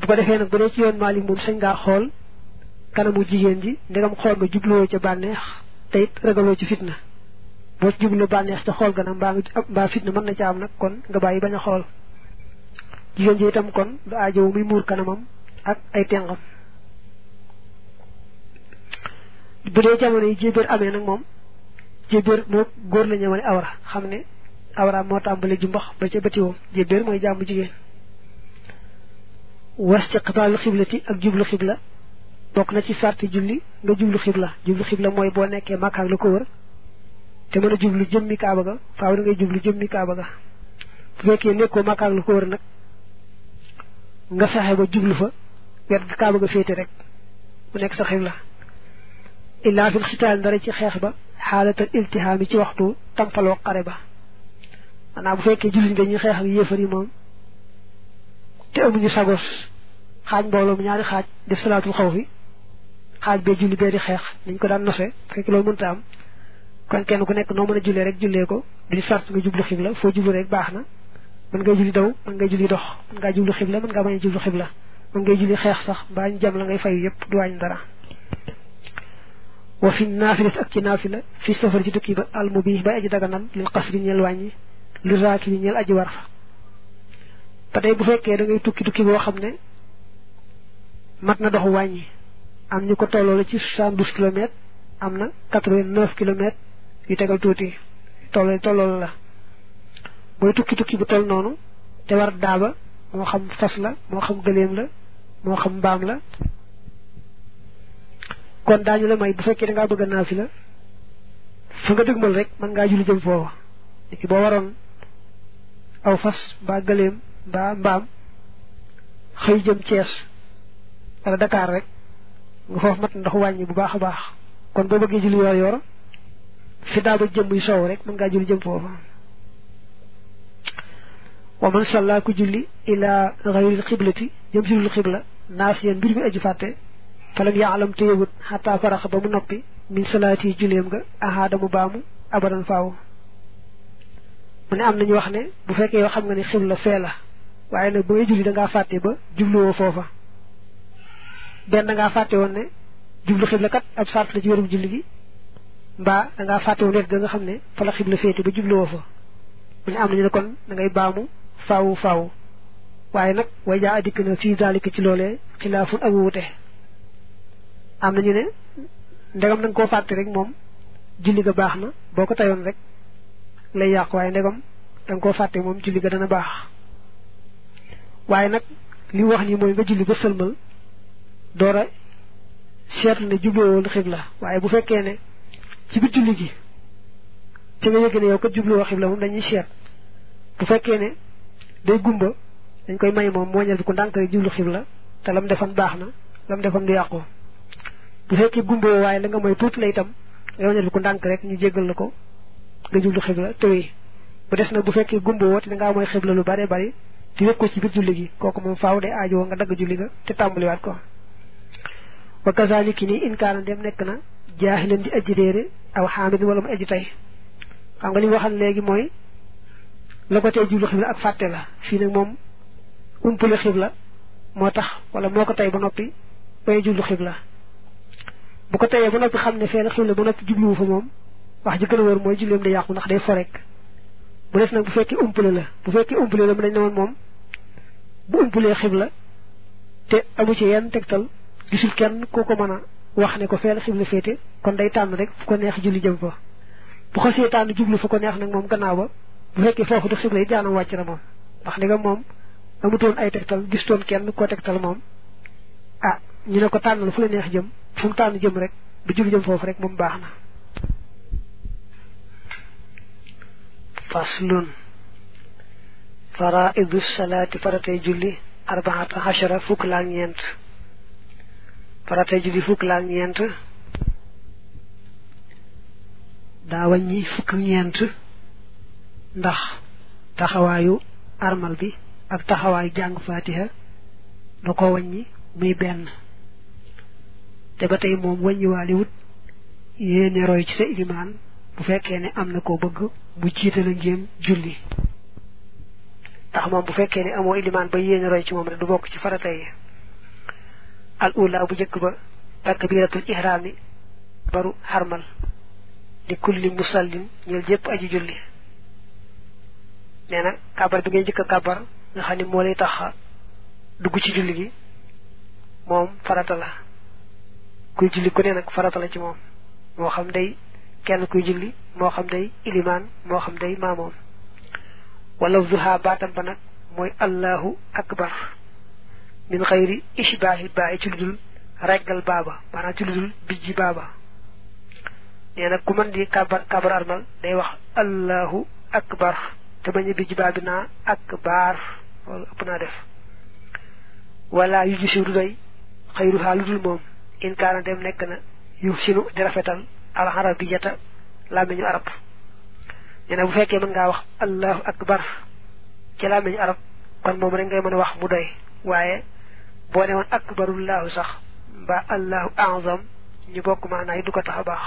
bu ko defee nag bu dee ci yoon Maalik moom sañ ngaa xool kanamu jigéen ji ndegam xool nga jubluwoo ca bànneex te it ragaloo ci fitna boo ci jublu bànneex ca xool gana mbaa nga mbaa fitna mën na ca am nag kon nga bàyyi bañ a xool jigéen ji itam kon du aajowu muy muur kanamam ak ay tengam bu dee jamono yi jébéer amee nag moom jébéer moo góor la ñëwale awra xam ne awra moo tàmbale jumbax ba ca bëtiwoom jébéer mooy jàmbu jigéen was ci xibaalu xiblati ak jublu xibla bokk na ci sarti julli nga jublu xibla jublu xibla mooy boo nekkee màkkaak la ko wër te mën a jublu jëmmi kaaba ga faaw da ngay jublu jëmmi kaaba ga bu fekkee nekkoo màkkaak la ko wër nag nga fexe ba jublu fa wet ga kaaba ga féete rek mu nekk sa xibla illaa fil xitaal dara ci xeex ba xaalatal iltihaami ci waxtu tampaloo xare ba maanaam bu fekkee jullit nga ñuy xeex ak yéefar yi moom te amuñu sagos xaaj mbooloo mu ñaari xaaj def salaatul xaw fi xaaj bee julli bee di xeex niñ ko daan nose fekk loolu mënta am kon kenn ku nekk noo mën a jullee rek jullee ko duñu sart nga jublu xibla foo jublu rek baax na mën ngay julli daw mën ngay julli dox mën ngaa jublu xibla mën ngaa bañ a jublu xibla mën ngay julli xeex sax mbaa ñu jam la ngay fayu yëpp du wàññi dara wa fi naafilas ak ci naafila fi safar ci tukki ba almu bi bay aji daganal lil xasri ñeel wàññi li raaki bi ñeel aji war ba tey bu fekkee da ngay tukki tukki boo xam ne mat na doxu wàññi am ñu ko tolloo la ci soixante-douze kilomètres am na quatre-vingt-neuf kilomètres yu tegal tuuti tolloo tolloo la booy tukki tukki bu toll noonu te war daaba moo xam fas la moo xam gëléem la moo xam mbaam la kon daañu la may bu fekkee da ngaa bëgg a naafi la fa nga dëgmal rek mën ngaa julli jëm foofa léegi boo waroon aw fas mbaa gëléem mbaa mbaam xëy jëm Thiès wala Dakar rek nga foofu mat ndox wàññi bu baax a baax kon boo bëggee julli yor yor fi daa ba jëm buy soow rek mën ngaa julli jëm foofa wa man salla ku julli ila xayril xiblati jëm si lul xibla naas yéen mbir mi aju fàtte falam yaalam te yëgut xataa faraxa ba mu noppi min salaati julleem nga ahaada mu baamu abadan faaw mu ne am nañu wax ne bu fekkee yoo xam nga ne xibla fee la waaye nag ba ngay julli da ngaa fàtte ba jubluwoo foofa benn da ngaa fàtte woon ne jublu xibla kat ab sart la ci wérum julli gi mbaa da ngaa fàtte woon wet ga nga xam ne fa la xibla féete ba jubluwoo fa mu ne am nañu ne kon da ngay baamu faawu faawu waaye nag way jaa adikk na fii daalika ci loolee xilaafun ak wuute am nañu ne ndegam da nga koo fàtte rek moom julli ga baax na boo ko tayoon rek lay yàqu waaye ndegam da nga koo fàtte moom julli ga dana baax waaye nag li mu wax nii mooy nga julli ba sëlmal door a seetlu ne jubluwoon xibla waaye bu fekkee ne ci biir julli gi ci nga yëg ne yow kat jubluwoo xibla moom dañuy seet bu fekkee ne day gumba dañ koy may moom mooñal bi ko ndànk rek jublu xibla te lam defan baax na lam defan du yàqu bu fekkee gumba waaye la nga mooy tuuti la itam nga wañal bi ko ndànk rek ñu jéggal la ko nga jublu xibla tëwee bu des nag bu fekkee gumba woo te da ngaa mooy xibla lu bare bari te yëg ko ci biir julli gi kooku moom faaw day aajowoo nga dagg julli ga te tàmbaliwaat ko wa kazaliki nii inkaana dem nekk na jaaxilan di aji réere aw xaamid wala mu aji tey xam nga li mu waxal léegi mooy la ko tey jublu xibla ak fàtte la fii nag moom umpule xibla moo tax wala moo ko tey ba noppi bay jublu xibla bu ko teyee ba noppi xam ne fee la xibla ba noppi jubluwu fa moom wax ji gën a wër mooy julleem day yàqu ndax day fo rek bu des nag bu fekkee umpule la bu fekkee umpule la mu dañ ne woon moom bu umpulee xibla te amu ci yenn tegtal gisul kenn ku ko mën a wax ne ko fee la xibla féete kon day tànn rek fu ko neex julli jëm fa bu xasee tànn jublu fa ko neex nag moom gannaaw ba bu fekkee foofu du xibla yi jaanam wàcc na moom ndax ndegam moom amutoon ay tegtal gistoon kenn koo tegtal moom ah ñu ne ko tànnal fu la neex jëm fu mu tànn jëm rek bu julli jëm foofu rek moom baax na faslun faraidu salaati faratay julli arbaata xachara fukk laa ñeent faratay julli fukk laa ñeent daa wàññi fukk ñeent ndax taxawaayu armal bi ak taxawaayu jàng fatiha da ko wàññi muy benn te ba tey moom wàññiwaale wut yéene roy ci sa ilimaan bu fekkee ne am na koo bëgg mu jiitala ngéem julli ndax moom bu fekkee ne amoo ilimaan ba yéene roy ci moom rek du bokk ci farata yi al ula bu jëkk ba takbiratul ihraami baru xarmal di kulli musallin ñeel jëpp aji julli nee na kabar bi ngay jëkk a kabar nga xam ne moo lay tax dugg ci julli gi moom farata la kuy julli ku ne nag farata la ci moom moo xam day kenn kuy julli moo xam day ilimaan moo xam day maamoom wala zuha baatam ba nag mooy allahu akbar min xayri ishbaahi baayi ci lu dul reggal baaba maanaam ci lu dul bijji baaba nee nag ku mën di kabar kabar armal day wax allahu akbar te bañ a bijji baa bi naa akbar loolu ëpp naa def wala yu gisiw du doy xayruha lu dul moom in kaana dem nekk na yu sinu di rafetal alxarabiyata làmmiñu arab nee na bu fekkee mën ngaa wax allahu akbar ci làmmiñu arab kon moom rek ngay mën a wax mu doy waaye boo ne woon akbarullahu sax mbaa allahu azam ñu bokk maanaay du ko tax a baax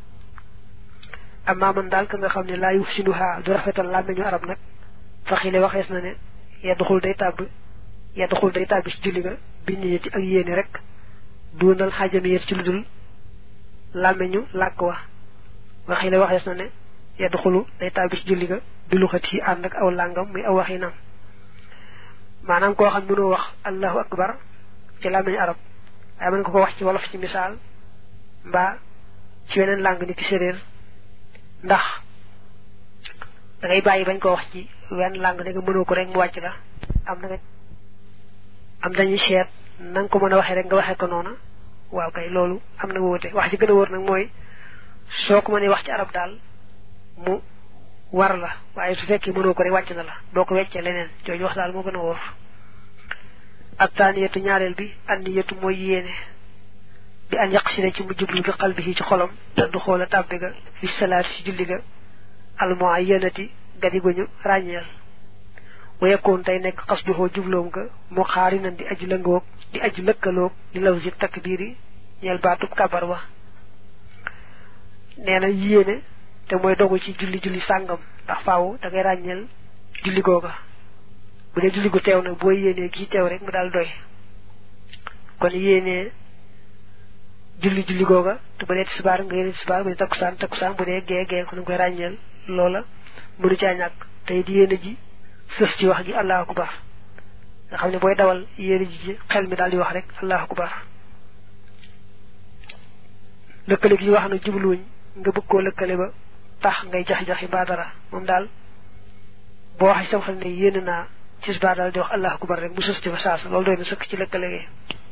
amaa man daal ka nga xam ne laa yu sinuha du rafetal làmmiñu arab nag faxile waxees na ne yedduxul day tàbb yedduxul day tàbbi ci julli ga bi niyati ak yéene rek duunal xajamiyet ci lu dul làmmiñu làkk wa waxile waxees na ne yedduxulu day tàbbi ci julli ga bi luxat yi ànd ak aw làngam muy aw waxinam maanaam koo xam mënoo wax allahu akbar ci làmmiñu arab waaye mën nga ko wax ci wolof ci misaal mbaa ci weneen làng ni ki séréer ndax da ngay bàyyi bañ ko wax ci wenn làng ne nga mënoo ko rek mu wàcc la am na nga am dañuy seet na nga ko mën a waxee rek nga waxee ko noona waaw kay loolu am na wóote wax ci gën a wóor nag mooy soo ko mënee wax ci arab daal mu war la waaye su fekkee mënoo ko rek wàcc na la doo ko weccee leneen jooju wax daal moo gën a wóor ak taaniyatu ñaareel bi anniyatu mooy yéene bi an yaq si ne ci mu jublu bi xal bi ci xolam te du xoola tàbbi ga fi salaat si julli ga almuayyanati gadi guñu ràññeel wa yakkoon tey nekk xas duxoo jubloom ga mu xaari nan di aji lëngoog di aji lëkkaloog li law si takbiiri ñeel baatub kabar wa nee na yéene te mooy dogu ci julli julli sàngam ndax faaw da ngay ràññeel julli googa bu dee julli gu teew nag boo yéenee gii teew rek mu daal doy kon yéenee julli julli googa te bu dee tisbaar nga yéene tisbaar bu dee takkusaan takkusaan bu dee gee gee kon nga koy ràññeel loola mënu caa ñàkk tey di yéene ji sës ci wax ji allahu akbar nga xam ne booy dawal yéene ji ci xel mi daal di wax rek allahu akbar lëkkale gi ñu wax na jubluwuñ nga bëgg koo lëkkale ba tax ngay jax-jaxi mbaa dara moom daal boo waxee sama xel ne yéene naa tisbaar daal di wax allahu akbar rek mu sës ci fa saasa loolu doy na sëkk ci lëkkale gi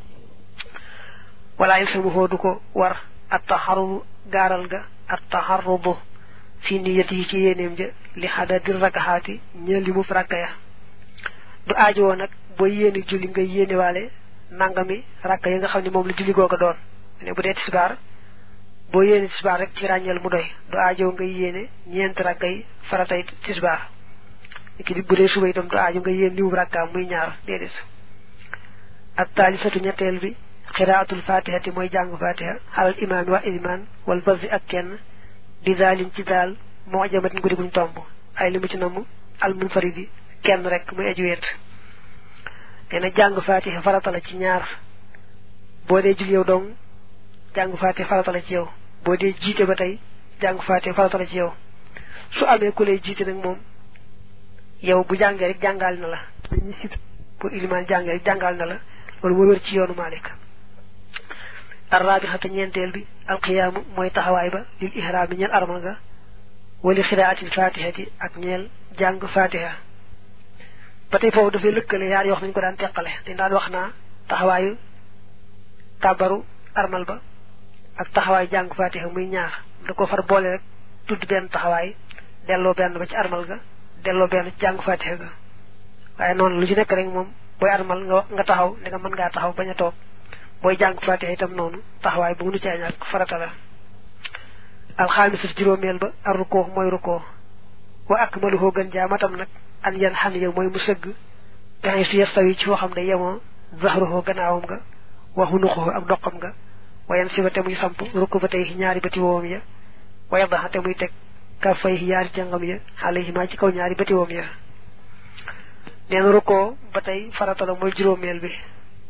wala il sama foo du ko war at taxarudu gaaral ga at taxarudu fi niyat yi ci yéeneem ja li xadadi rakaxaati ñeel li mu rakka ya du aajowoo nag boo yéene julli nga yéenewaale nangami rakka yi nga xam ne moom la julli googa doon ne bu dee tisbaar boo yéene tisbaar rek ci ràññeel mu doy du aajow nga yéene ñeenti rakka yi faratay tisbaar ki bu dee suba itam du aajo nga yéen limu rakkaam muy ñaar déedéet ak taalisatu ñetteel bi xiraatul fatihati mooy jàng fatiha xalal imaam wa ilimaan wal basi ak kenn bi daalin ci daal moo jamatin guddi guñ tomb ay li mu ci namm al munfaridi kenn rek muy aju wéet nee na jàng fatiha farata la ci ñaar boo dee jul yow dong jàng fatiha farata la ci yow boo dee jiite ba tey jàng fatiha farata la ci yow su amee ku lay jiite nag moom yow bu jàngee rek jàngal na la dañuy sit pour ilimaan jàngee rek jàngal na la loolu moo wér ci yoonu Malik arrabixatu ñeenteel bi alqiyaamu mooy taxawaay ba lil ihraam bi ñeel armal ga wali xiraatil fatihati ak ñeel jàng fatiha ba tey foofu dafay lëkkale yaar yoo xam nañu ko daan teqale dañ daan wax naa taxawaayu kàbbaru armal ba ak taxawaayu jàng fatiha muy ñaar da ko far boole rek tudd benn taxawaay delloo benn ba ci armal ga delloo benn ci jàng fatiha ga waaye noonu lu ci nekk rek moom booy armal nga nga taxaw ne nga mën ngaa taxaw bañ a toog booy jàng fatiha itam noonu taxawaay bu mënu caa ñàkk farata la alxaamisat juróomeel ba ar rukoo mooy rukoo wa akmaluhoo gën jaa matam nag an yan xan yow mooy mu sëgg pexe su yastawi ci foo xam ne yemoo zahruhoo gannaawam nga wa xunuxoo ak doqam nga wayan si ba te muy samp rukk ba tey ñaari bëti woom ya wa yadaxa te muy teg ka fay yaari jàngam ya xale yi maa ci kaw ñaari bëti woom ya neen rukkoo ba tey farata la mooy juróomeel bi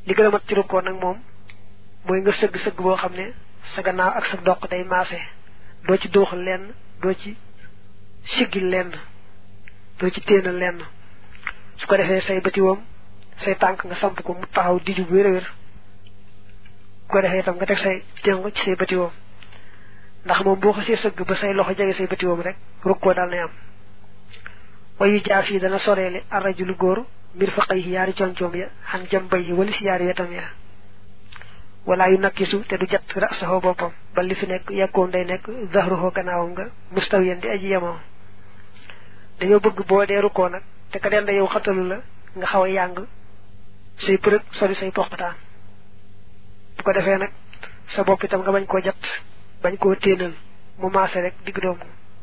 li gën a mat ci rukkoo nag moom mooy nga sëgg sëgg boo xam ne sa gannaaw ak sa doq day maase doo ci dooxal lenn doo ci siggil lenn doo ci téenal lenn su ko defee say bëti woom say tànk nga samp ko mu taxaw diju bu wér a wér bu ko defee itam nga teg say téngo ci say bëti woom ndax moom boo xasee sëgg ba say loxo jege say bëti woom rek rukkoo daal nay am wayu jaaf yi dana soreele arrajulu góor mbir fa xëy yaari concoom ya xan jam bay yi wali si yaari wetam ya wala yu nakkisu te du jat rasaxoo boppam ba li fi nekk yekkoon day nekk zahruhoo gannaawam nga mustawiyan di aji yemoo dañoo bëgg boo dee rukkoo nag te ka denda yow xatalu la nga xaw a yàng say përëg sori say poqataan bu ko defee nag sa bopp itam nga bañ koo jat bañ koo téenal mu maase rek digg doomu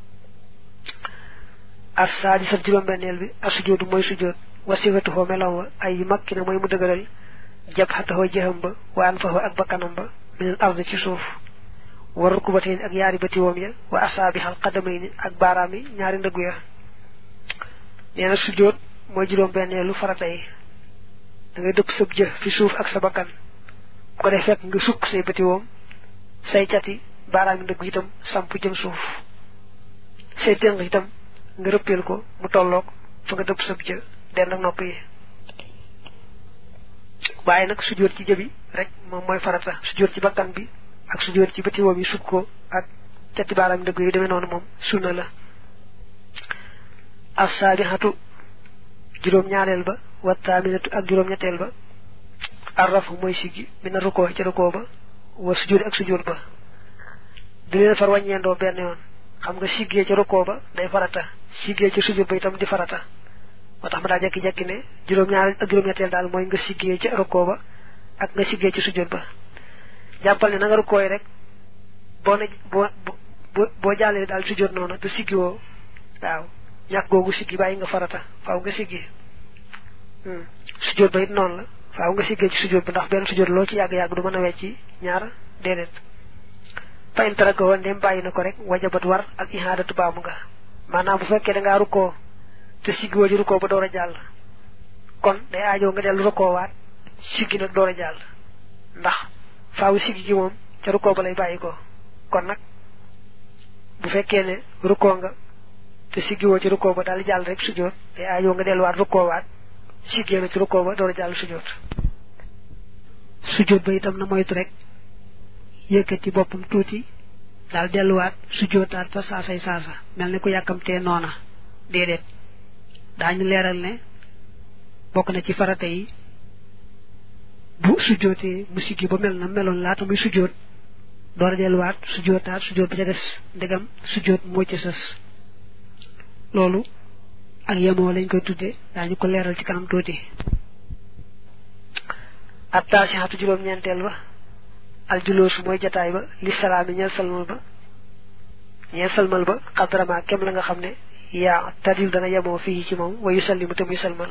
as saadi sab juróom-benneel bi as sujoodu mooy sujood wasifatuhoo meloom wa ay yu makki na mooy mu dëgëral jab xataxoo jëxam ba wa an faxoo ak bakkanam ba minal ard ci suuf wa rukubateen ak yaari batiwoom ya wa asaabixal xadamayni ak baaraam yi ñaari ndëggu ya nee na sujood mooy juróom-benneelu farata yi da ngay dëpp sab jë fi suuf ak sa bakkan bu ko def fekk nga sukk say batiwoom say cati baaraam yi ndëggu itam samp jëm suuf say ténq itam nga rëppeel ko mu tolloog fa nga dëpp sab jë denn ak nopp yi waaye nag sujjóot ci jëbi rek moom mooy farata sujjóot ci bakkan bi ak sujjóot ci bëti woom yi sukk ko ak cati baaraam yi ndëgg yu demee noonu moom sunna la assaabixatu juróom-ñaareel ba wa taaminatu ak juróom-ñetteel ba arrafu mooy siggi mina rukkoo ci rukkoo ba wa sujjóot ak sujjóot ba di leen far wàññeendoo benn yoon xam nga siggee ci rukkoo ba day farata siggee ci sujjóot ba itam di farata moo tax ma daa jekki-jekki ne juróom-ñaar ak juróom-ñetteel daal mooy nga siggee ci rukkoo ba ak nga siggee ci sujjóot ba jàppal ne na nga rukkooy rek boo ne boo boo boo jàllee daal sujjóot noonu te siggi woo waaw ñàkk googu siggi bàyyi nga farata faaw nga siggi sujjóot ba it noonu la faaw nga siggee ci sujjóot ba ndax benn sujjóot loo ci yàgg-yàgg du mën a wecci ñaar déedéet fa in taraka woon ndem bàyyi na ko rek wajabat war ak ihaadatu baamu nga maanaam bu fekkee da ngaa rukkoo te siggi woo ci rukkoo ba door a jàll kon day aajoo nga dellu rukkoo waat siggi nag door a jàll ndax faaw siggi gi moom ca rukkoo ba lay bàyyi ko kon nag bu fekkee ne rukkoo nga te siggi woo ci rukkoo ba daal jàll rek sujjóot day aajoo nga delluwaat rukkoo waat siggee na ci rukkoo ba door a jàll sujjóot sujjóot ba itam na moytu rek yëkkati boppam tuuti daal delluwaat sujjóotaat fa saasay saasa mel ni ku yàkkamtee noona déedéet daañu leeral ne bokk na ci farata yi bu sujjóotee mu siggi ba mel na meloon laata muy sujjóot door a delluwaat sujjóotaat sujjóot ba ca des ndegam sujjóot moo ci sës loolu ak yemoo lañ koy tudde daañu ko leeral ci kanam tuuti ab taasixatu juróom-ñeenteel ba aljuloosu mooy jataay ba li salaami ñeel salmal ba ñeel salmal ba xadrama kem la nga xam ne yaa tadil dana yemoo fii ci moom wayu sallimu te muy salmal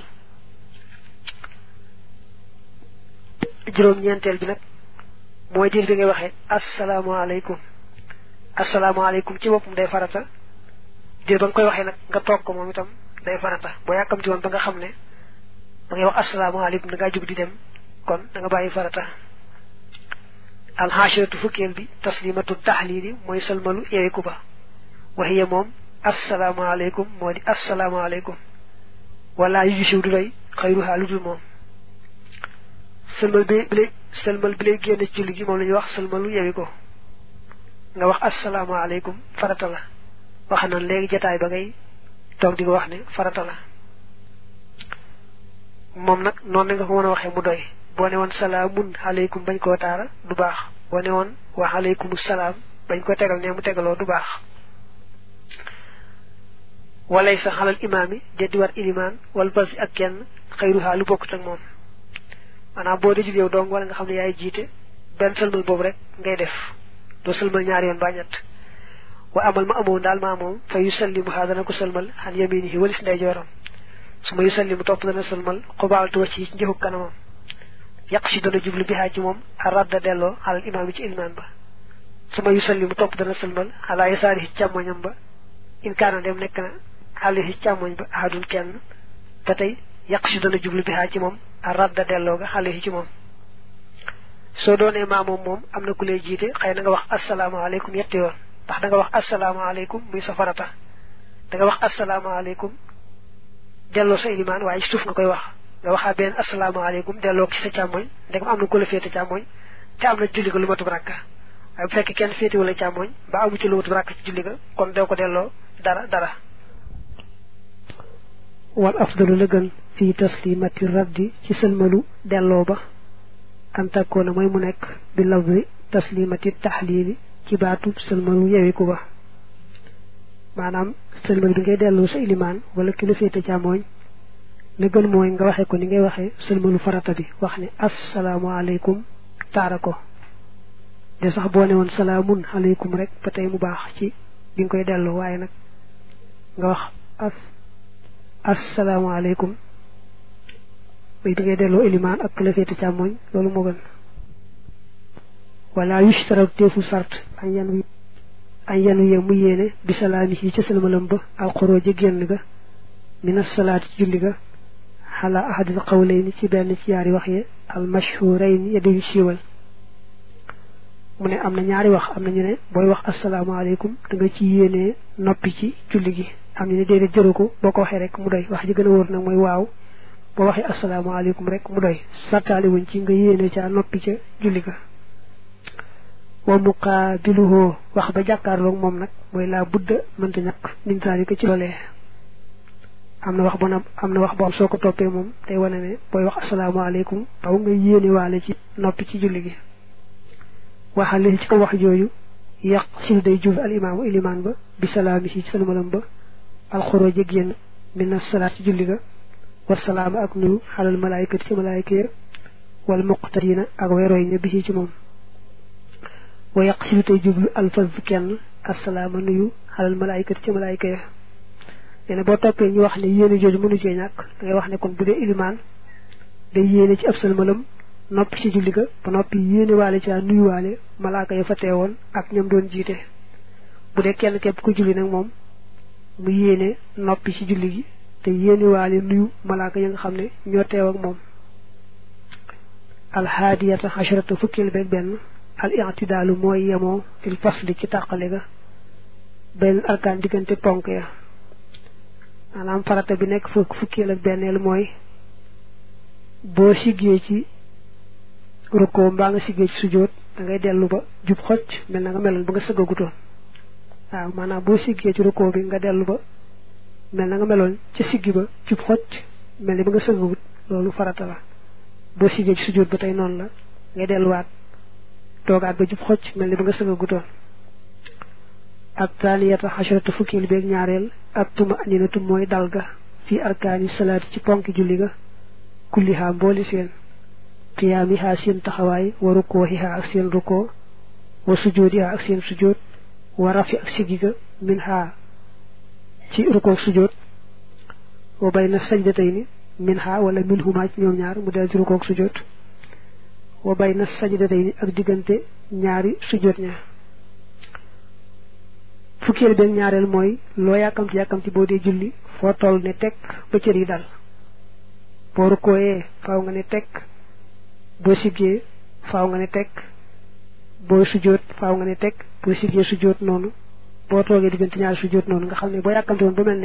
juróom-ñeenteel bi nag mooy diir bi ngay waxee asalaamaaleykum asalaamaaleykum ci boppam day farata diir ba nga koy waxee nag nga toog ko moom itam day farata boo yàkkamti woon ba nga xam ne da ngay wax asalaamaaleykum da ngaa jug di dem kon da nga bàyyi farata alxaashiratu fukkeel bi taslimatu taxliili mooy salmalu yeewiku ba waxiya moom asalaamaaleykum moo di asalaamaaleykum wala yu siw du doy xayruha lu dul moom sëlmal bi bi lay sëlmal bi lay génne ci julli gi moom la ñuy wax sëlmalu yewi ko nga wax asalaamaaleykum farata la wax nan léegi jataay ba ngay toog di ko wax ne farata la moom nag noonu nga ko mën a waxee mu doy boo ne woon salaamun aleykum bañ koo taara du baax boo ne woon wa aleykum salaam bañ ko tegal ne mu tegaloo du baax walay sa xalal imaam yi deddi war ilimaan wala basi ak kenn xëyruhaa lu bokkut ak moom maanaam boo dee jógeew dong wala nga xam ne yaay jiite benn sëlmal boobu rek ngay def doo sëlmal ñaari yoon baa ñett wa amal ma amoon daal ma moom fa yu sallimu xaa dana ko sëlmal xan yaminihi walis ndey jooram su ma yu sallimu topp dana sëlmal xubaaltu wa ci njëxu kanamam yàq si dana jublu bi xaa ci moom a radda delloo xalal imaam yi ci ilimaan ba su ma yu sallimu topp dana sëlmal xalaa yasaari ci càmmoñam ba in kaana dem nekk na xale ci càmmoñ ba ahadun kenn ba tey yàq si dana jublu bi xaa ci moom a radda delloo ga xale ci moom soo doonee maamoom moom am na ku lay jiite xëy na nga wax asalaamaaleykum yetti yoon ndax da nga wax asalaamaaleykum muy sa farata da nga wax asalaamaaleykum delloo sa ilimaan waaye ci suuf nga koy wax nga waxaa benn asalaamaaleykum delloo ci sa càmmoñ ndegam am na ku la féete càmmoñ te am na julli ga lu matub rakka waaye bu fekkee kenn féete wala càmmoñ ba amu ci lu matub rakka ci julli ga kon doo ko delloo dara dara wal afdalu la gën fii taslimati raddi ci sëlmalu delloo ba an takkoona mooy mu nekk bi lafzi taslimati taxliili ci baatu sëlmalu yewiku ba maanaam sëlmal bi ngay delloo sa ilimaan wala ki la féete càmmooñ la gën mooy nga waxee ko ni ngay waxee sëlmalu farata bi wax ne asalaamaaleykum taara ko de sax boo ne woon salaamun aleykum rek ba tey mu baax ci bi nga koy delloo waaye nag nga wax as asalaamaaleykum bay bi ngay delloo ilimaan ak la féete càmmooñ loolu moo gën wala yushtarak teefu sart an yan wi an yanu ye mu yéene bi salaami yi ca salmalam ba alxoroo ji génn ga mina salaati ci julli ga xalaa ahadil qawlayni ci benn ci yaari wax ye al mashhurayni ya duñu siiwal mu ne am na ñaari wax am na ñu ne booy wax asalaamaaleykum da nga ci yéenee noppi ci julli gi am ñu ne déedéet jëru ko boo ko waxee rek mu doy wax ji gën a wóor nag mooy waaw boo waxee asalaamaaleykum rek mu doy sartaali wuñ ci nga yéene ca noppi ca julli ga wa muqaabiluhoo wax ba jàkkaarloog moom nag mooy laa budda mënta ñàkk min zalika ci loolee am na wax bu na am na wax boo am soo ko toppee moom tey wane ne booy wax asalaamaaleykum taw nga yéene waale ci noppi ci julli gi waxale ci ko wax jooju yàq sil day jub al imaamu ilimaan ba bi salaami ci salmalam ba alxuroo jég yéen min salaat ci julli ga wa salaama ak nuyu xalal malaayikati ci malaayika ya wal muqtadina ak weerooy ña bi ci moom wa yàq si lu tey jublu alfaz kenn asalaama nuyu xalal malaayikati ci malaayika ya nee na boo toppee ñu wax ne yéene jooju mënu cee ñàkk da ngay wax ne kon bu dee ilimaan day yéene ci ab salmalam noppi ci julli ga ba noppi yéene waale ci nuyu waale malaaka ya fa teewoon ak ñoom doon jiite bu dee kenn képp ku julli nag moom mu yéene noppi ci julli gi te yéene waale nuyu malaaka ya nga xam ne ñoo teew ak moom alhaadiyata asharata fukkeel beeg benn al i'tidaalu mooy yemoo fil fasli ci tàqale ga benn arkaan diggante ponk ya maanaam farata bi nekk fukk fukkeel ak benneel mooy boo siggee ci rukkoo mbaa nga siggee ci sujjóot da ngay dellu ba jub xocc mel na nga meloon ba nga sëggagutoon waaw maanaam boo siggee ci rukkoo bi nga dellu ba mel na nga meloon ca siggi ba jub xocc mel ni ba nga sëggagut loolu farata la boo siggee ci sujjóot ba tey noonu la ngay delluwaat toogaat ba jub xocc mel ni ba nga sëggagutoon ak taaniyata xasharatu fukkeel beeg ñaareel ak tuma aninatu mooy dal ga fii arkaani salaati ci ponki julli ga kullihaa mbooli seen qiyaamihaa seen taxawaay wa rukkoohihaa ak seen rukkoo wa sujoodihaa ak seen sujood wa rafi ak sigi ga min haa ci rukkoo sujood wa bayna sajdatayni min haa wala min humaa ci ñoom ñaar mu del ci rukkoo sujood wa bayna sajdatayni ak diggante ñaari sujood ña fukkeel benn ñaareel mooy loo yàkkamti yàkkamti boo dee julli foo toll ne tekk ba cër yi dal boo rukkooyee faaw nga ne tekk boo siggee faaw nga ne tekk boo sujjóot faaw nga ne tekk boo siggee sujjóot noonu boo toogee diggante ñaari sujjóot noonu nga xam ne boo yàkkamti woon ba mel ne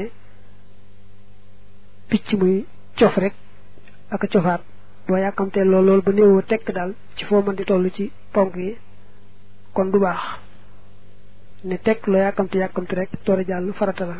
picc muy cof rek ak a cofaat boo yàkkamtee lool loolu ba néewoo tekk daal ci foo mën di toll ci ponk yi kon du baax ne tekk loo yàkkamti yàkkamti rek toora jàll farata la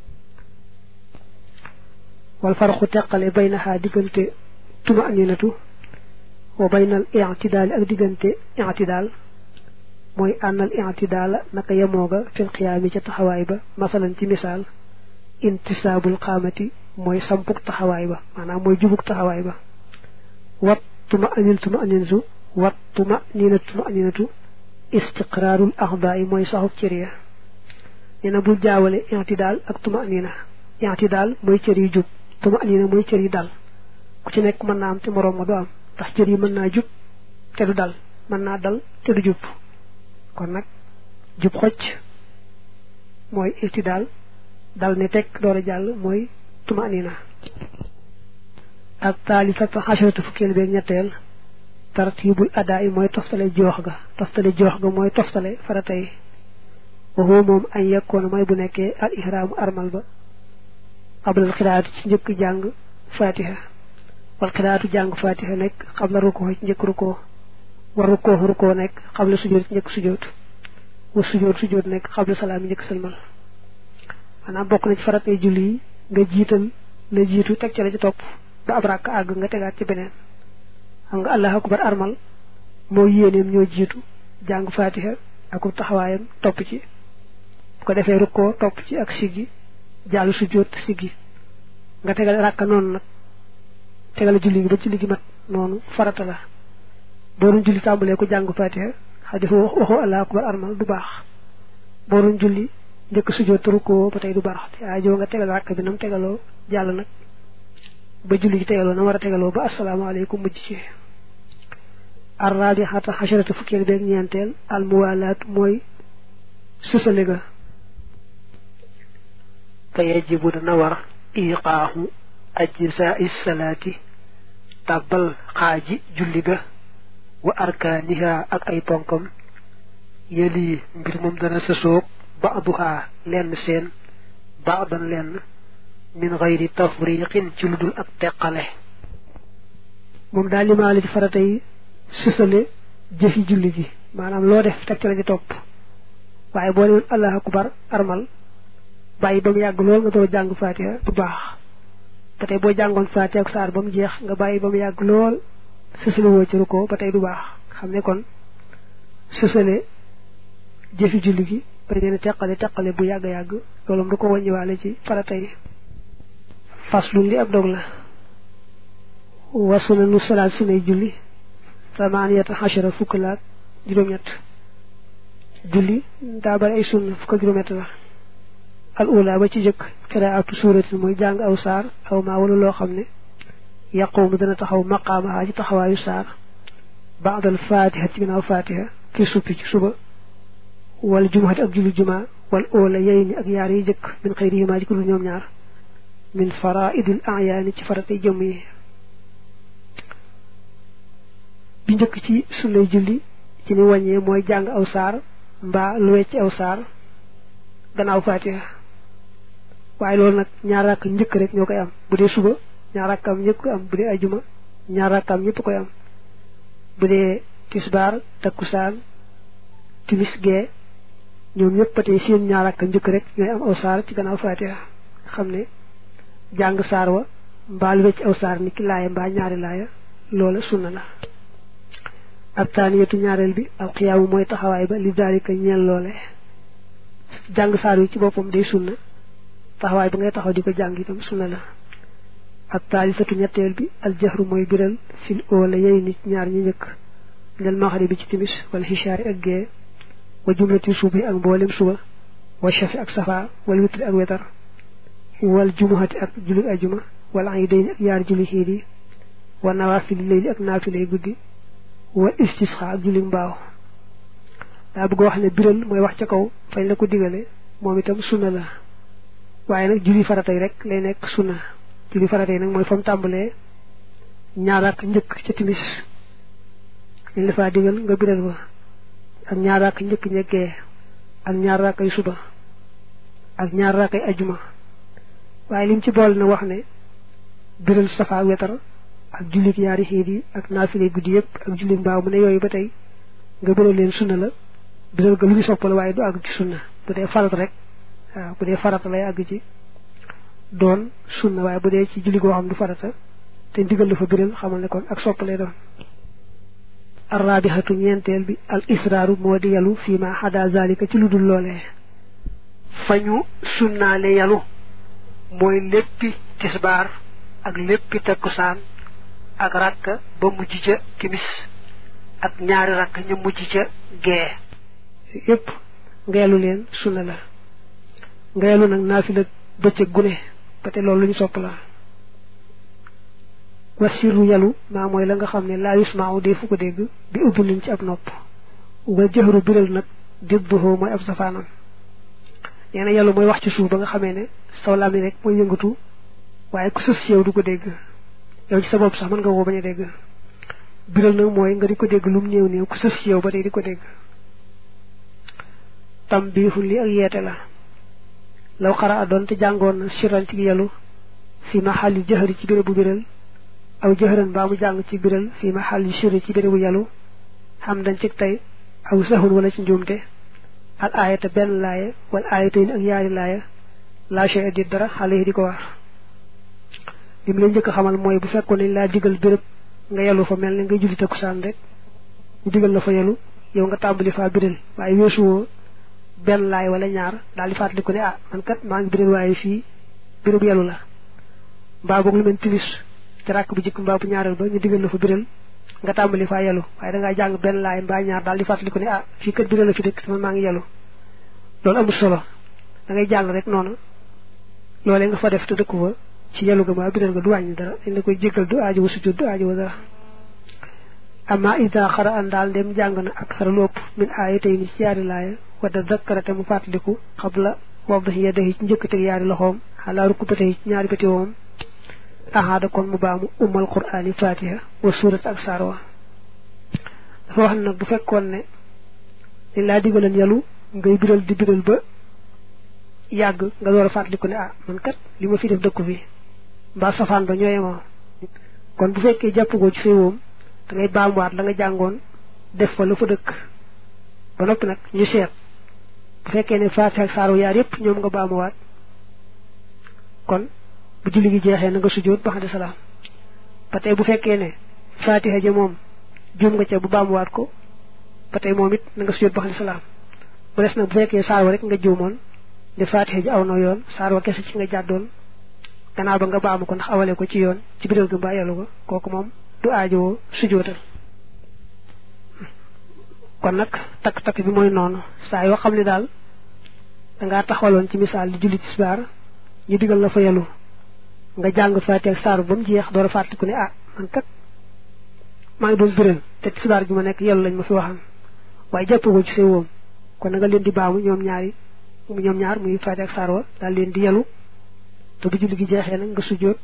wal farxu teqale baynaha diggante tuma aninatu wa baynal i'tidaal ak diggante i'tidaal mooy ànnal i'tidaala naka yemooga fil xiyaami ca taxawaay ba masalan ci misaal intisaabul xaamati mooy sampuk taxawaay ba maanaam mooy jubuk taxawaay ba wat tuma anin tuma aninsu wat tuma ninatu tuma aninatu istiqraarul axdaa yi mooy saxuk cër ya nee na bul jaawale i'tidaal ak tuma anina i'tidaal mooy cër yu jub tuma anina mooy cër yi dal ku ci nekk mën naa am te moroom ma du am ndax cër yi mën naa jub te du dal mën naa dal te du jub kon nag jub xocc mooy i'tidaal dal ne teg door a jàll mooy tuma anina ak taalisata xasharatu fukkeel beeg ñetteel tartibul adaa yi mooy toftale joox ga toftale joox ga mooy toftale farata yi waxoo moom añ yekkoon mooy bu nekkee al ihraamu armal ba xablal xiraatu ci njëkk jàng fatiha wal xiraatu jàng fatiha nekk xabla rukkoo ci njëkk rukkoo war rukkoo rukkoo nekk xabla sujoot ci njëkk sujoot wa sujoot sujoot nekk xabla salaam yi njëkk sëlmal maanaam bokk na ci faratay julli yi nga jiital la jiitu teg ca la ci topp ba ab ràkk àgg nga tegaat ci beneen xam nga allahu akbar armal moo yéeneem ñoo jiitu jàng fatiha ak taxawaayam topp ci bu ko defee rukkoo topp ci ak siggi jàll sujjóot siggi nga tegal ràkka noonu nag tegal julli gi ba julli gi mat noonu farata la boo doon julli tàmbalee ko jàng fatiha xadis waxoo allahu akbar armal du baax boo doon julli njëkk sujjóot te rukkoo ba tey du baax te aajo nga tegal ràkk bi nam tegaloo jàll nag ba julli gi tegaloo na war a tegaloo ba asalaamaaleykum mujj ci arrabihata xasharata fukkeel beeg ñeenteel almuwalaat mooy susale ga fa yajibu dana war iqaaxu ajsaai salaati tàbbal xaaji julli ga wa arkaaniha ak ay ponkam yëlii mbir moom dana sësoog baaduhaa lenn seen baadan lenn min xayri tafriqin ci lu dul ak teqale moom daal limaale ci farata yi susale jëfi julli gi maanaam loo def teg ci la ci topp waaye boo newoon allahu akbar armal bàyyi ba mu yàgg lool nga door jàng fatiha bu baax ba tey boo jàngoon fatiha ak saar ba mu jeex nga bàyyi ba mu yàgg lool susale woo ci rukkoo ba tey du baax xam ne kon susale jëfi julli gi bañ leen teqale teqale bu yàgg yàgg loolu du ko wàññiwaale ci farata yi faslun li ab dog la wa sunanu salaat sunay julli samaniyata xachara fukk laak juróom-ñett julli daa bari ay sunna fukk ak juróom-ñett la al ula ba ci jëkk xiraatu suuratin mooy jàng aw saar aw maa wala loo xam ne yaqumu dana taxaw maqaamaha ci taxawaayu saar baadal fatiha ci ginnaaw fatiha fi suppi ci suba wal jumaati ak julli jumaa wal oola yey ni ak yaar yi jëkk min xëyrihima ci ku dul ñoom ñaar min faraidil ayaani ci faratay jëmm yi bi njëkk ci sunnay julli ci ni wàññee mooy jàng aw saar mbaa lu wecc aw saar gannaaw fatiha waaye loolu nag ñaar rakk njëkk rek ñoo koy am bu dee suba ñaar rakkam ñëpp koy am bu dee ajuma ñaar rakkam ñëpp koy am bu dee tisbaar takkusaan timis gee ñoom ñëpp ba tey seen ñaar rakk njëkk rek ñooy am aw saar ci gannaaw fatiha xam ne jàng saar wa mbaa lu wecc aw saar ni ki laaya mbaa ñaari laaya loola sunna la ab taaniyatu ñaareel bi alxiyaamu mooy taxawaay ba li daalika ñeel loole jàng saar wi ci boppam day sunna taxawaay ba ngay taxaw di ko jàng itam sunna la ab taalisatu ñetteel bi aljahru mooy biral fil oola yey nit ñaar ñi njëkk ndel maxari bi ci timis wala xisaari ak gee wa jumlati suubi ak mboolem suba wa shafi ak safa wala witri ak wetar wal jumuhati ak julli ajuma wala ay day ak yaar julli xiid yi wa nawaafili layli ak naafilay guddi wa istisxa ak julli mbaaw daa bëgg wax ne biral mooy wax ca kaw fañ la ko digale moom itam sunna la waaye nag julli faratay rek lay nekk sunna julli faratay nag mooy fa mu tàmbalee ñaar ak njëkk ca timis liñ la faa digal nga biral ba ak ñaar ak njëkk ñeggee ak ñaar rakkay suba ak ñaar rakkay ajuma waaye lim ci bool na wax ne biral safa ak wetar ak jullit ñaari xiit yi ak naafile guddi yëpp ak jullit mbaaw mu ne yooyu ba tey nga biral leen sunna la biral ga lu ñu soppal waaye du àgg ci sunna bu dee farat rek waaw bu dee farata lay àgg ci doon sunna waaye bu dee ci julli goo xam du farata te ndigal la fa biral xamal ne kon ak soppalay doon arrabihatu ñeenteel bi al israaru moo di yalu fii ma xada zalika ci lu dul loolee fa ñu sunnaale yalu mooy léppi tisbaar ak léppi takkusaan ak rakk ba mujj ca timis ak ñaari rakk ña mujj ca gee yépp ngeelu leen sunna la ngeelu nag naafila bëccëg gune ba te loolu lu ñu sopp la wasiru yalu maa mooy la nga xam ne laa yusmaaw dee fu ko dégg bi uddulin ci ab nopp wa jëxru biral nag didduhoo mooy ab safaanam nee na yalu mooy wax ci suuf ba nga xamee ne saw làmmiñ rek mooy yëngatu waaye ku sës yow du ko dégg yow ci sa bopp sax mën nga woo bañ a dégg biral nag mooy nga di ko dégg lum néew néew ku sës ci yow ba tey di ko dégg tam biixul li ak yeete la law xara a doon te jàngoon na siran ci yelu fi ma xalli jëxëri ci bérébu biral aw jëxëran baa mu jàng ci biral fi ma xalli sirri ci bérébu yelu xam dañ ci tey aw saxun wala ci njuumte al aayata benn laaya wala aayata yi ak yaari laaya laa shay di dara xale yi di ko war li mu lay njëkk xamal mooy bu fekkoon nañ laa digal béréb nga yelu fa mel ne nga julli takkusaan rek ñu digal la fa yelu yow nga tàmbali faa biral waaye weesuwoo benn laay wala ñaar daal di fàttali ko ne ah man kat maa ngi biral waaye fii béréb yelu la mbaa boog lu mel tilis ci ràkk bu jëkk mbaa bu ñaareel ba ñu digal la fa biral nga tàmbali faa yelu waaye dangaa jàng benn laay mbaa ñaar daal di fàttali ko ne ah fii kat biral la fi dëkk sama maa ngi yelu loolu amul solo da ngay jàll rek noonu loolee nga fa def te dëkku fa ci yelu ga mbaa biral nga du wàññi dara dañ la koy jéggal du aajo wa sujjóot du aajo wa dara amma ida xara an daal ndem jàng na ak xara lu ëpp min aaya tey ni ci yaari laaya wadda zakkarate mu fàttaliku xabla wadahi yadahi ci njëkk teg yaari loxoom xalaa rukkubatay ci ñaari bëti woom ahaada kon mu baamu ummal qur'aani fatiha wa surat ak saar wa dafa wax nag bu fekkoon ne li laa digalan yalu ngay biral di biral ba yàgg nga door a fàttaliku ne ah man kat li ma fi def dëkku fi mbaa safaan ba ñooyemoo kon bu fekkee jàppagoo ci say woom da ngay baamuwaat la nga jàngoon def fa la fa dëkk ba noppi nag ñu seet bu fekkee ne faatiha ak saaru yaar yépp ñoom nga baamuwaat kon bu julli gi jeexee na nga sujjóot ba xamdi salaam ba tey bu fekkee ne faatiha ja moom juum nga ca bu baamuwaat ko ba tey moom it na nga sujjóot ba xamdi salaam bu des nag bu fekkee saar wa rek nga juumoon ne faatiha ji aw na yoon saar wa kese ci nga jàddoon gannaaw ba nga baamu ko ndax awale ko ci yoon ci biral gi mbaa yàllu ko kooku moom du aajowoo sujjóotal kon nag takk-takk bi mooy noonu saa yoo xam ne daal dangaa taxawaloon ci misaal di julli tisbaar ñu digal la fa yelu nga jàng faati ak saaru ba mu jeex door a fàttaliku ne ah man kat maa ngi doon biral te tisbaar gi ma nekk yelu lañ ma fi waxan waaye jàppagoo ci say woom kon na nga leen di baamu ñoom ñaari ñoom ñaar muy faati ak saar wa daal leen di yelu te bu julli gi jeexee nag nga sujjóot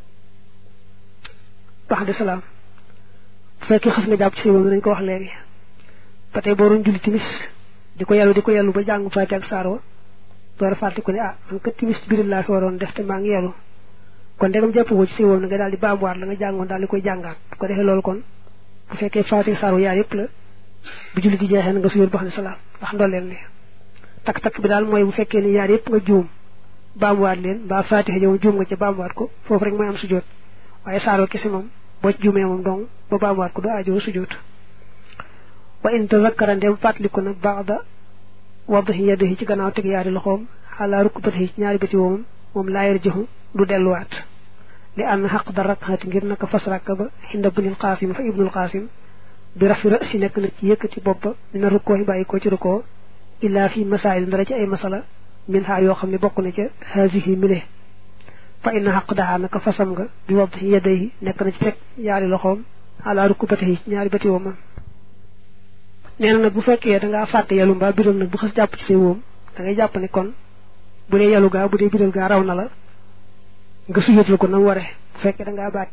bax de salaam bu fekkee xas nga jàpp ci say woom dañ ko wax léegi ba tey boo doon julli timis di ko yàllu di ko yàllu ba jàng faati ak saar wa door a fàtte ko ne ah man kat timis biral laa fi waroon def te maa ngi yàllu kon ndegam jàppagoo ci say woom na nga daal di baamuwaat la nga jàngoon daal di koy jàngaat bu ko defee loolu kon bu fekkee faati ak saar wa yaar yëpp la bu julli gi jeexee na nga sujjóot ba xam ne salaam ndax ndolleel ni takk-takk bi daal mooy bu fekkee ne yaar yëpp nga juum baamuwaat leen mbaa faatiha jow juum nga ca baamuwaat ko foofu rek mooy am sujjóot waaye saar wa kese moom boo ci juumee moom dong ba baamuwaat ko du aajoo sujjóot wa in tazakkara ndem fàttaliku na baada wadahi yadihi ci gannaaw teg yaari loxoom xalaa rukkubatihi ci ñaari bëti woomam moom laa yarjihu du delluwaat li ànd xaq da rakxaati ngir naka fas rakka ba xinda bunil xaasim fa ibnul xaasim bi rafi rasi nekk na ci yëkkati bopp ba dina rukkoo yi bàyyi ko ci rukkoo illaa fi masaayil ndara ci ay masala min xaa yoo xam ne bokk na ca haasihi mile fa inna xaq daxaa naka fasam nga bi wadahi yadihi nekk na ci teg yaari loxoom xalaa rukkubatihi ci ñaari bëti woomam nee na nag bu fekkee dangaa fàtte yalu mbaa biral nag bu xas jàpp ci say woom da ngay jàpp ne kon bu dee yalu gaa bu dee biral gaa raw na la nga sujjóotal ko na mu waree bu fekkee dangaa baat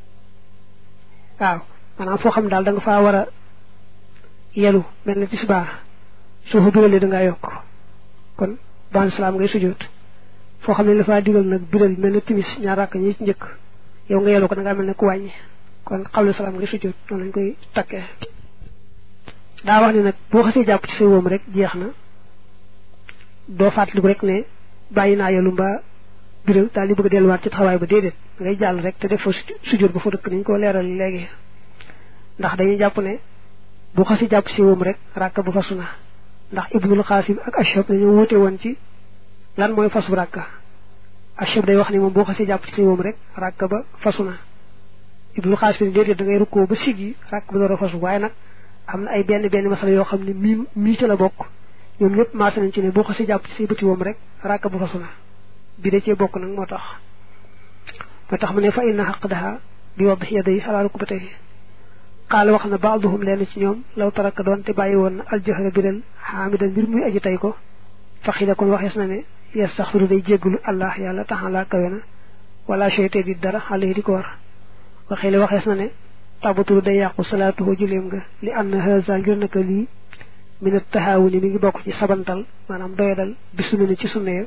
waaw maanaam foo xam daal da nga faa war a yalu mel na ci subaa soo ko biralee dangaa yokk kon ban salaam ngay sujjóot foo xam ne la faa digal nag biral mel na timis ñaar rakk ñi ci njëkk yow nga yalu ko dangaa mel ne ku wàññi kon xawle salaam ngay sujjóot noonu lañ koy takkee daa wax ne nag boo xasee jàpp ci say woom rek jeex na doo fàttaliku rek ne bàyyi naa yelu mbaa biral daal di bëgg a delluwaat ci taxawaay ba déedéet ngay jàll rek te def fa sujjóot ba fa dëkk nañ ko leeral léegi ndax dañuy jàpp ne boo xasee jàpp ci say woom rek ràkka bu fasu na ndax ibnul xaasim ak ashab dañoo wóote woon ci lan mooy fasu ràkka ashab day wax ne moom boo xasee jàpp ci say woom rek ràkka ba fasu na ibnul xaasim déedéet da ngay rukkoo ba siggi ràkk ba door a fasu waaye nag am na ay benn benn masala yoo xam ne mii mii ca la bokk ñoom ñëpp maase nañ ci ne boo xasee jàpp ci say bëti woom rek ràkka bu fasu na bi da cee bokk nag moo tax moo tax mu ne fa inna xaq daha bi wadax yaday alaa rukbatayhi xaala wax na baaduhum leen ci ñoom law taraka doon te bàyyi woon na aljahra biral xaamidan mbir muy aji tey ko faxida kon waxees na ne yastaxfiru day jéggalu allah yàlla taxalaa kawe na wala cheyte di dara xale yi di ko war waxee li waxees na ne tabatulu day yàqu salaatuhu juleem nga li ànd haza ngir naka lii minat taxaawuni mi ngi bokk ci sabantal maanaam doyadal bi sunna ni ci sunna ya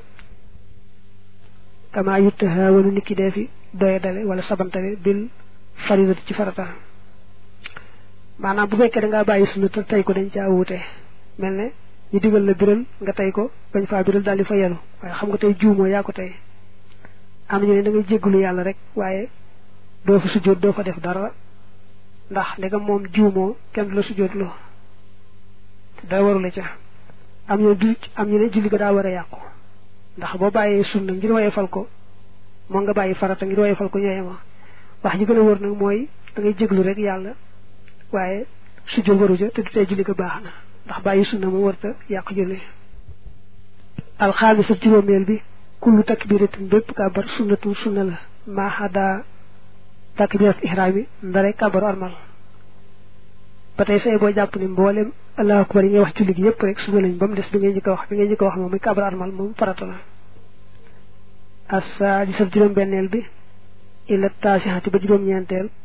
kama yu taxaawanu nit ki dee fi doyadale wala sabantale bil faridati ci farata maanaam bu fekkee da ngaa bàyyi sunna te tey ko dañ caa wuute mel ne ñu digal la biral nga tey ko bañ faa biral daal di fa yelu waaye xam nga tey juumoo yaa ko tey am ñu ne da ngay jéggalu yàlla rek waaye doo fa sujjóot doo fa def dara ndax ndegam moom juumoo kenn du la sujjóot loo dara warula ca am ñu ne am ñu ne julli ga daa war a yàqu ndax boo bàyyee sunna ngir woyee fal ko moo nga bàyyi farata ngir woyee fal ko ñooye ma wax ji gën a wër nag mooy da ngay jéglu rek yàlla waaye sujjóot waru ca te du tee julli ga baax na ndax bàyyi sunna moom warta yàq julli alxaamisat juróomeel bi kullu takbiratin bépp kàbbar sunnatu sunna la maaxada takbirat ihraam yi ndare kàbbaru armal ba tey say boo jàpp ne mboolem allahu akbar yi ngay wax julli gi yëpp rek sunna lañ ba mu des bi ngay njëkk a wax bi ngay njëkk a wax moom muy kàbbaru armal moom farata la assaadisat juróom benneel bi illa taasixati ba juróom-ñeenteel